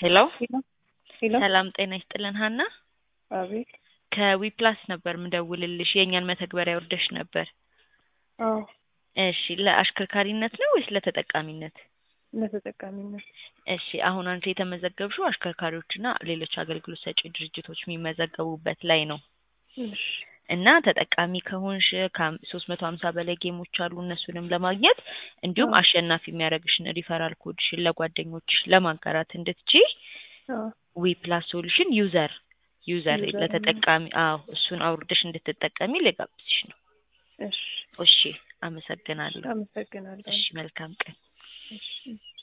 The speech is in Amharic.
ሄሎ ሄሎ ሄሎ ሰላም ጤና ይስጥልን ሀና አቤት ከዊፕላስ ነበር ምደውልልሽ የእኛን መተግበሪያ ወርደሽ ነበር አዎ እሺ ለአሽከርካሪነት ነው ወይስ ለተጠቃሚነት ለተጠቃሚነት እሺ አሁን አንቺ የተመዘገብሽው አሽከርካሪዎችና ሌሎች አገልግሎት ሰጪ ድርጅቶች የሚመዘገቡበት ላይ ነው እሺ እና ተጠቃሚ ከሆንሽ ከሶስት መቶ ሀምሳ በላይ ጌሞች አሉ እነሱንም ለማግኘት እንዲሁም አዎ። አሸናፊ የሚያደርግሽን ሪፈራል ኮድሽን ለጓደኞችሽ ለማጋራት እንድትችይ አዎ ዊ ፕላስ ሶሉሽን ዩዘር ዩዘር ዩዘር ለተጠቃሚ አዎ እሱን አውርደሽ እንድትጠቀሚ ልጋብዝሽ ነው እሺ እሺ አመሰግናለሁ አመሰግናለሁ እሺ መልካም ቀን እሺ